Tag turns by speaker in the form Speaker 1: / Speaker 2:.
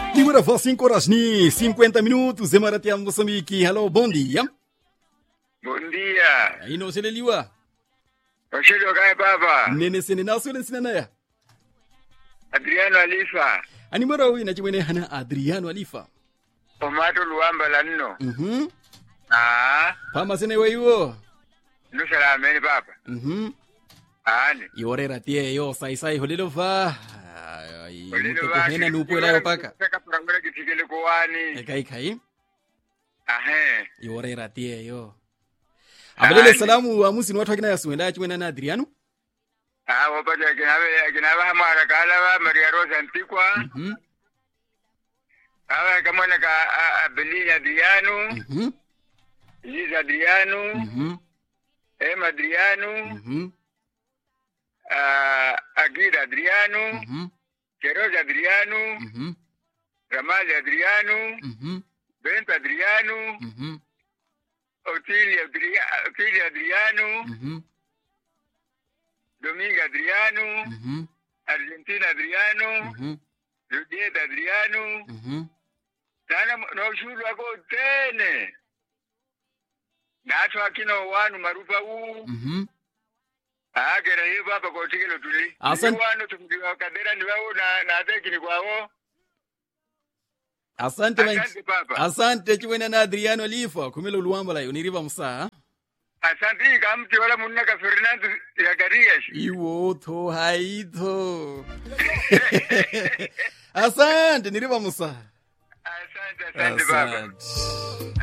Speaker 1: Agora vó 5 horas ni 50 minutos, Emaratia Moçambique. Hello, bom dia.
Speaker 2: Bom dia.
Speaker 1: Aí não se liwa.
Speaker 2: Washilo kai baba.
Speaker 1: Nene sene na sule sene na ya.
Speaker 2: Adriano Alifa.
Speaker 1: Ani mara huyu na chimene hana Adriano Alifa.
Speaker 2: Tomato Luamba Lanno.
Speaker 1: Mhm.
Speaker 2: Ah,
Speaker 1: Pama sene weyo.
Speaker 2: no salameni baba.
Speaker 1: Mhm.
Speaker 2: Ani.
Speaker 1: Iorera tie yo sai sai holelo va. Ai,
Speaker 2: Olelo
Speaker 1: mutoko
Speaker 2: baki.
Speaker 1: hena nupo la paka.
Speaker 2: Saka purangura kitikele kuwani.
Speaker 1: Kai kai.
Speaker 2: Ahe.
Speaker 1: Iorera tie yo. Abalele salamu wa musi ni watu wakina yasuenda chimene na Adriano.
Speaker 2: Ah, wapata kinawe kinawe hamara kala wa Maria Rosa Antikwa.
Speaker 1: Mhm.
Speaker 2: Awa kamona ka Abelina Adriano.
Speaker 1: Mhm.
Speaker 2: Liz Adriano.
Speaker 1: Mhm.
Speaker 2: Emma Adriano.
Speaker 1: Mhm.
Speaker 2: ah, Aguida Adriano.
Speaker 1: Mhm.
Speaker 2: Queiroz Adriano.
Speaker 1: Mhm.
Speaker 2: Ramalho Adriano.
Speaker 1: Mhm.
Speaker 2: Bento Adriano.
Speaker 1: Mhm.
Speaker 2: Otílio Adriano, Otílio Adriano,
Speaker 1: Mhm.
Speaker 2: Domingo Adriano,
Speaker 1: Mhm.
Speaker 2: Argentina Adriano,
Speaker 1: Mhm.
Speaker 2: Julieta Adriano,
Speaker 1: Mhm.
Speaker 2: nana noshulu wako tene nato akino wanu marupa u
Speaker 1: Mhm.
Speaker 2: agera hiyo hapa kwa tikelo tuli
Speaker 1: Asante.
Speaker 2: Ni wanu tumdiwa kadera ni wao na na teki ni kwao
Speaker 1: Asante man.
Speaker 2: asante papa
Speaker 1: Asante chimene na Adriano Alifa kumela uluwamba la uniriva msaa.
Speaker 2: asante kamti wala munna ka Fernando ya Garias
Speaker 1: Iwo tho haitho. Asante niriva msaa.
Speaker 2: asante asante baba
Speaker 1: Asante.